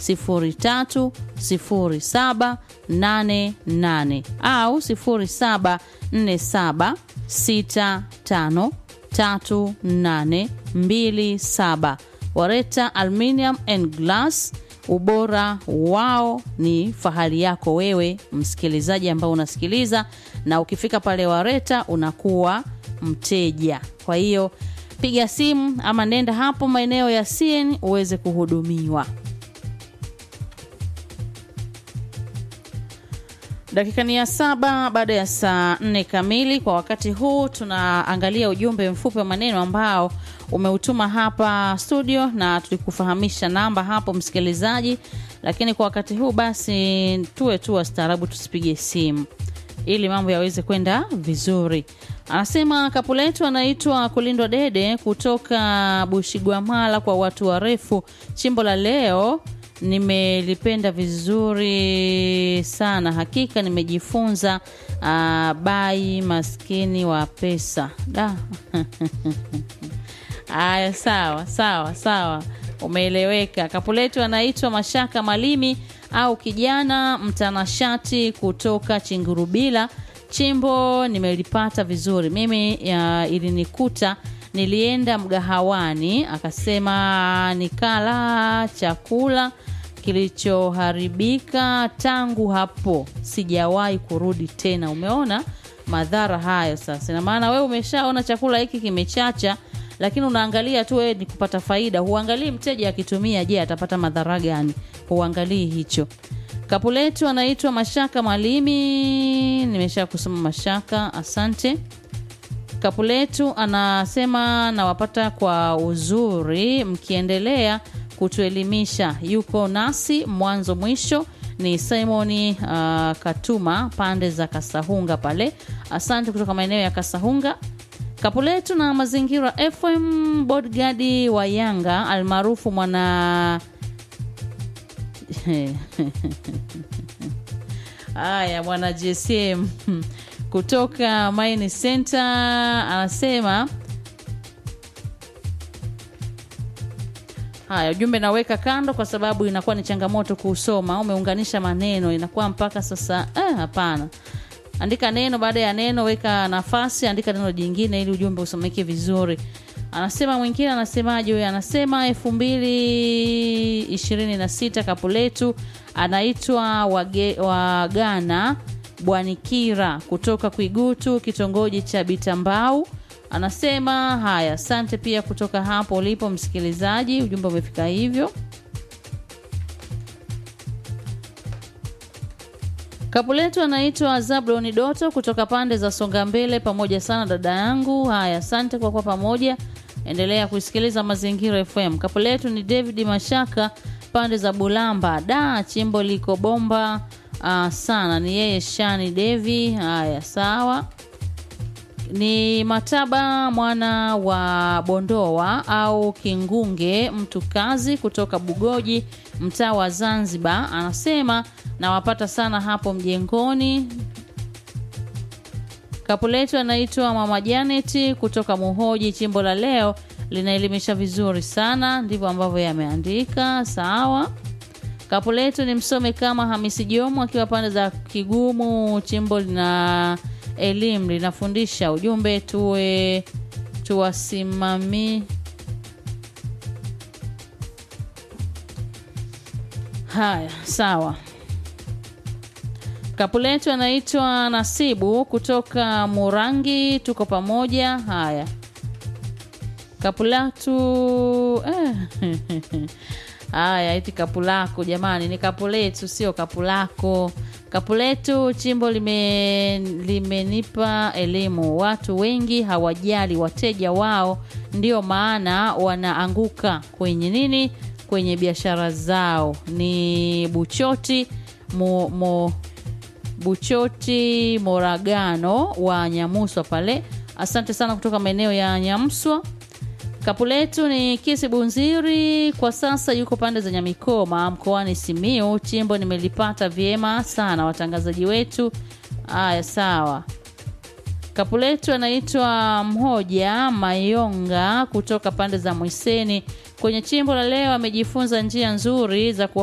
030788 au 0747653827. Wareta Aluminium and Glass, ubora wao ni fahari yako wewe msikilizaji ambao unasikiliza, na ukifika pale Wareta unakuwa mteja. Kwa hiyo piga simu ama nenda hapo maeneo ya CN uweze kuhudumiwa. Dakika ni ya saba baada ya saa nne kamili. Kwa wakati huu tunaangalia ujumbe mfupi wa maneno ambao umeutuma hapa studio, na tulikufahamisha namba hapo msikilizaji, lakini kwa wakati huu basi tuwe tu wastaarabu, tusipige simu ili mambo yaweze kwenda vizuri. Anasema kapu letu anaitwa Kulindwa Dede kutoka Bushigwamala kwa watu warefu. Chimbo la leo nimelipenda vizuri sana, hakika nimejifunza. Uh, bai maskini wa pesa da Aya, sawa sawa sawa, umeeleweka. Kapu letu anaitwa Mashaka Malimi au kijana mtanashati kutoka Chingurubila. Chimbo nimelipata vizuri mimi, ya, ilinikuta nilienda mgahawani, akasema nikala chakula kilichoharibika. Tangu hapo sijawahi kurudi tena. Umeona madhara hayo? Sasa ina maana wewe umeshaona chakula hiki kimechacha lakini unaangalia tu wewe ni kupata faida, huangalii mteja akitumia, je, atapata madhara gani? Huangalii hicho. Kapu letu anaitwa Mashaka Malimi, nimesha kusoma Mashaka, asante. Kapu letu anasema nawapata kwa uzuri, mkiendelea kutuelimisha, yuko nasi mwanzo mwisho. Ni Simoni uh, Katuma pande za Kasahunga pale, asante kutoka maeneo ya Kasahunga. Kapu letu na mazingira FM bodyguard wa Yanga almaarufu mwana haya mwana GSM kutoka Mine Center anasema haya, ujumbe naweka kando kwa sababu inakuwa ni changamoto kuusoma. Umeunganisha maneno inakuwa mpaka sasa eh, hapana andika neno baada ya neno, weka nafasi, andika neno jingine ili ujumbe usomeke vizuri. Anasema mwingine, anasemaje huyo? Anasema elfu mbili ishirini na sita kapu letu anaitwa Wagana Bwanikira kutoka Kwigutu, kitongoji cha Bitambau. Anasema haya, asante pia kutoka hapo ulipo msikilizaji, ujumbe umefika hivyo. Kapu letu anaitwa Zabloni Doto kutoka pande za Songa Mbele. Pamoja sana dada yangu. Haya, asante kwa kuwa pamoja, endelea kuisikiliza Mazingira FM. Kapu letu ni David Mashaka pande za Bulamba. Da, chimbo liko bomba uh, sana. Ni yeye Shani Devi. Haya, sawa. Ni Mataba mwana wa Bondoa au Kingunge, mtu kazi kutoka Bugoji, mtaa wa Zanzibar. Anasema nawapata sana hapo mjengoni. Kapu letu anaitwa Mama Janet kutoka Muhoji. Chimbo la leo linaelimisha vizuri sana, ndivyo ambavyo yameandika. Sawa. Kapu letu ni msome kama Hamisi Jomo akiwa pande za Kigumu. Chimbo lina elimu linafundisha. Ujumbe tuwe tuwasimami. Haya, sawa. Kapu letu anaitwa Nasibu kutoka Murangi, tuko pamoja. Haya, kapu letu eh. Haya, iti kapu lako jamani, ni kapu letu, sio kapu lako. Kapu letu chimbo lime limenipa elimu. Watu wengi hawajali wateja wao, ndio maana wanaanguka kwenye nini, kwenye biashara zao. Ni Buchoti mo, mo, Buchoti Moragano wa Nyamuswa pale. Asante sana kutoka maeneo ya Nyamswa. Kapu letu ni Kisi Bunziri, kwa sasa yuko pande za Nyamikoma mkoani Simiu. Chimbo nimelipata vyema sana, watangazaji wetu. Aya, sawa. Kapu letu anaitwa Mhoja Mayonga kutoka pande za Mwiseni. Kwenye chimbo la leo amejifunza njia nzuri za